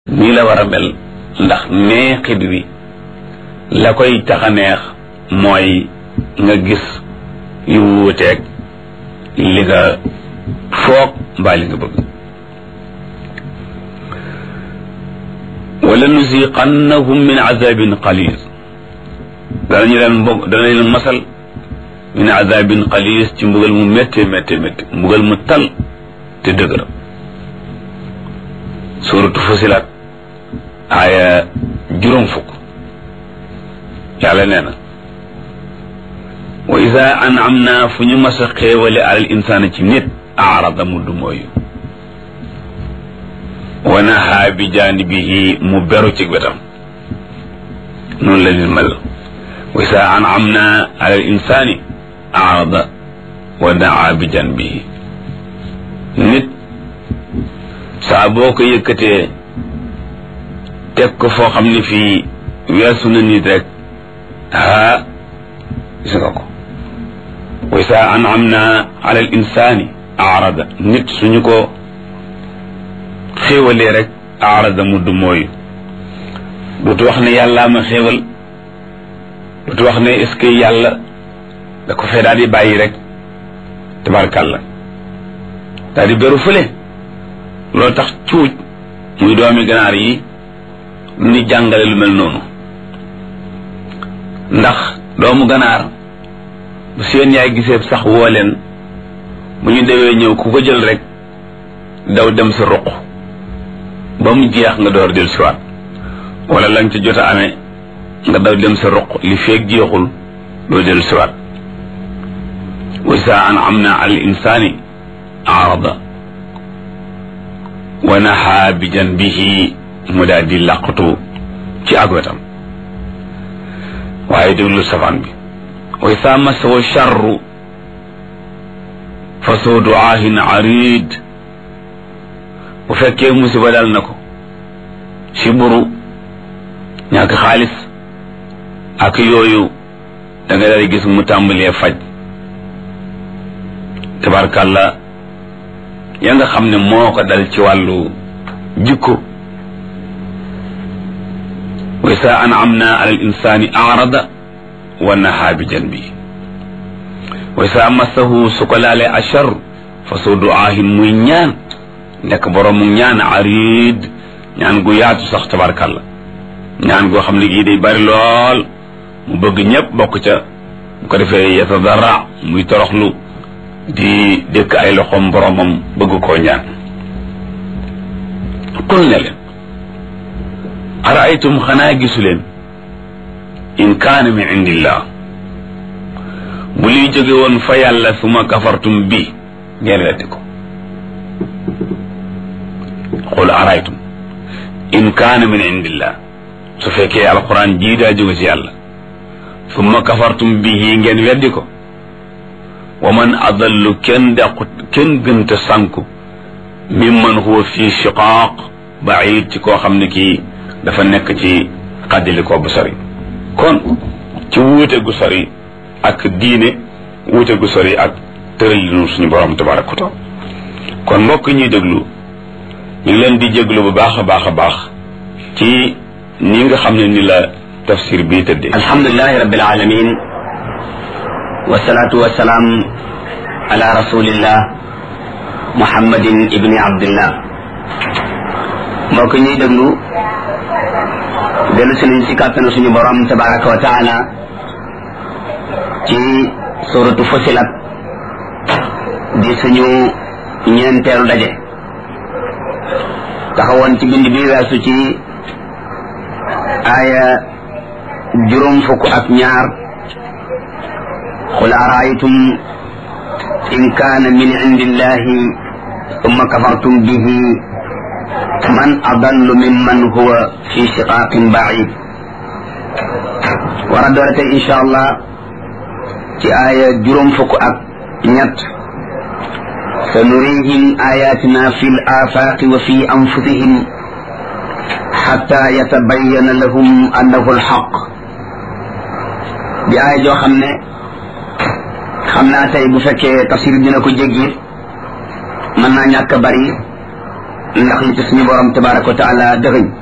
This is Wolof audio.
nii la war a mel ndax neexit wi la koy tax a neex mooy nga gis yu wuuteeg li nga foog mbaa li nga bëgg wala nusiqannahum min azabin qalil danañu leen mbog danañ leen masal min azabin qalil ci mbugal mu métte métte métte mbugal mu tal te dëgëram suuratu fusilat aaya juróom fukk yàlla nee na wa ida an'amna fu ñu mas a xéewale alal insaana ci nit aarada mu du mooyu wa nahaa bi jaanibihi mu beru ci wetam noonu la nit mel wa ida an'amna alal insaani aarada wa naa bi jaanibihi nit saa boo ko yëkkatee teg ko foo xam ne fii weesu na nit rek haa gis nga ko wa saa an'amna ala al insani arada nit suñu ko xéewalee rek arada mu du mooyu dootu wax ne yàllaa ma xéewal dootu wax ne est-ce que yàlla da ko fee daal di bàyyi rek tabarkàlla daal di beru fële loolu tax cuuj muy doomi ganaar yi ni jàngale lu mel noonu ndax doomu ganaar bu seen yaay gisee sax woo leen bu ñu dewee ñëw ku ko jël rek daw dem sa ruq ba mu jeex nga door del siwaat wala lañ ca jot a amee nga daw dem sa ruq li feeg jeexul doo del siwaat wa saa an'amna al insaani arada wa nahaa bi janbihi mu daal di làqatu ci ak wetam waaye déglu safaan bi wa isaa masahu charru fa soo duaahin arid bu fekkee musiba dal na ko si buru ñàkk xaalis ak yooyu da nga daal gis mu tàmbalee faj tabarkàlla ya nga xam ne moo ko dal ci wàllu jikko wa saa an'amna ala al insani arada wa nahaa bi janbi wa saa massahu su ko laalee achar fa soo duaahin muy ñaan nekk boroomu ñaan arid ñaan gu yaatu sax tabarkàlla ñaan goo xam ne gii day bari lool mu bëgg ñëpp bokk ca bu ko defee yatadarra muy toroxlu di dëkk ay loxoom boromam bëgg koo ñaan qul ne leen araaytum xanaa gisu leen in kaana min indillah bu liy jóge woon fa yàlla suma kafartum bi ngeen weddi ko qul araaytum in kaana min indillah su fekkee alquran jii daa jóge ci yàlla suma kafartum bihi ngeen weddi ko wa man adallu kenn dàqut kenn gënta sànku mimman huwa fi shiqaaq baid ci koo xam ne kii dafa nekk ci xaddili ko bu sori kon ci wuute gu sori ak diine wuute gu sori ak tëralinu suñu borom tabaraka wa taala kon mbokk ñuy déglu ñu ngi leen di jéglu bu baax a baax a baax ci ni nga xam ne ni la tafsir bii tëddee alhamdulilahi rabbil alamin wasalaatu wasalaam ala rasulillah muhammadin ibni abdillah mbokk ñuy déglu dellu si nañ si kàttanu suñu borom tabaraka wa taala ci suratu fusilat di suñu ñeenteelu daje taxawoon ci bind bi weesu ci aaya juróom fukk ak ñaar qul araaytum in kaana min indillahi summa kafartum bihi man adallu mimman huwa fi shiqaaqin baid war a doore tey insha allah ci aaya juróom fukk ak ñett sa nurihim ayatina fi l afaaqi wa fi anfusihim xatta yatabayana lahum annahu alxaq di aaya joo xam ne xam naa tey bu fekkee tafsir dina ko jéggi mën naa ñàkk a bari ndax li ci suñu borom tabaraka wa taala dëxëñ